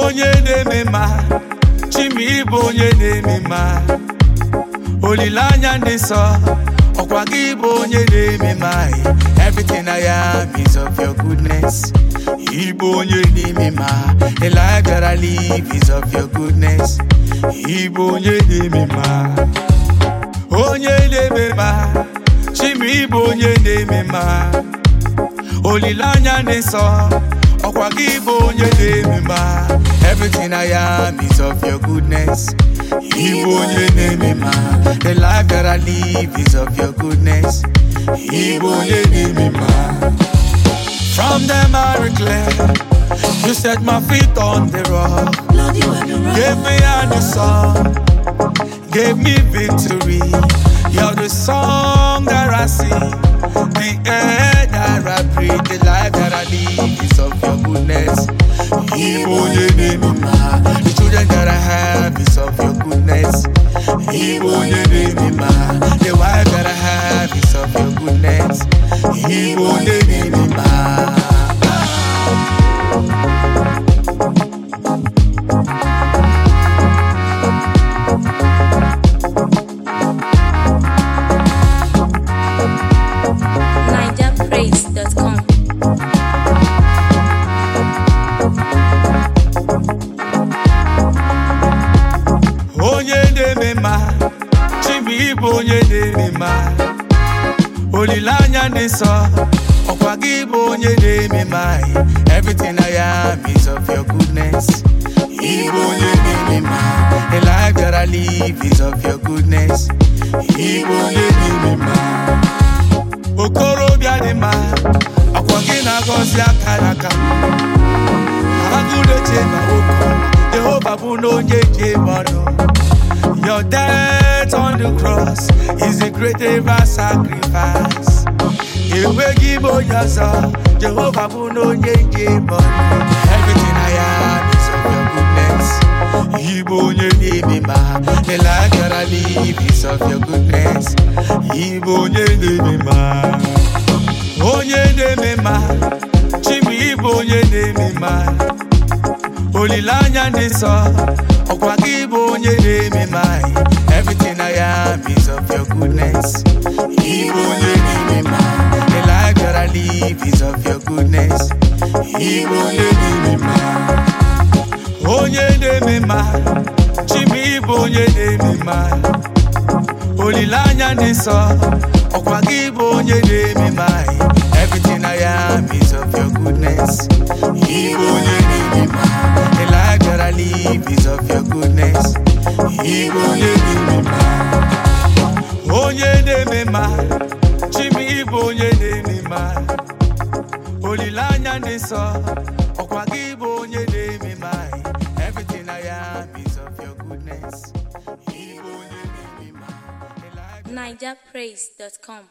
onye na-eme mma chima ịbụ onye na-eme mma olileanya ndị nsọ ọkwa gị bụ onye na-eme mma everything I am is of your goodness ịbụ onye na-eme mma the life that I live is of your goodness ịbụ onye na-eme mma onye na-eme mma chima ịbụ onye na-eme mma olileanya dị nsọ ọkwa gị bụ onye na-eme mma everything I am is of your goodness ịbụ onye na-eme mma the life that I live is of your goodness ịbụ onye na-eme mma from them I reclaim you set my feet on the rock Lord, you are the rock. gave me a new song gave me victory you're the song that I sing the air that I breathe the life that I live is of your goodness Ibo onye na-eme mma the children that I have is of your goodness Ibo onye na-eme mma the wife that I have is of your goodness Ibo onye na-eme mma NigerPraise.com. onye na-eme mma chibu ịbụ onye na-eme mma olileanya dị nsọ ọkwa gị bụ onye na-eme mma everything I am is of your goodness ịbụ onye na-eme mma the life that I live is of your goodness ịbụ onye na-eme mma okorobịa dị mma ọkwa gị na-agọzi aka n'aka agụdeche na ụkọ jehova bụ na onye ji eme ọnụ your death on the cross is the great ever sacrifice enweghị m onye ọzọ jehova bụ na onye ji eme ọnụ everything I am is of your goodness Ịbụ onye na-eme mma the life that I live is of your goodness Ịbụ onye na-eme mma onye na-eme mma chibu ịbụ onye na-eme mma olileanya dị nsọ ọkwa gị bụ onye na-eme mma everything I am is of your goodness ịbụ onye na-eme mma the life that I live is of your goodness ịbụ onye na-eme mma onye na-eme mma chibu ịbụ onye na-eme mma olileanya dị nsọ ọkwa gị bụ onye na-eme mma everything I am is of your goodness ịbụ onye na-eme mma the life that I live is of your goodness ịbụ onye na-eme mma onye na-eme mma chibu ịbụ onye na-eme mma olileanya dị nsọ ọkwa gị bụ onye na-eme mma everything I am is of your goodness ịbụ onye na-eme mma the life NigerPraise.com.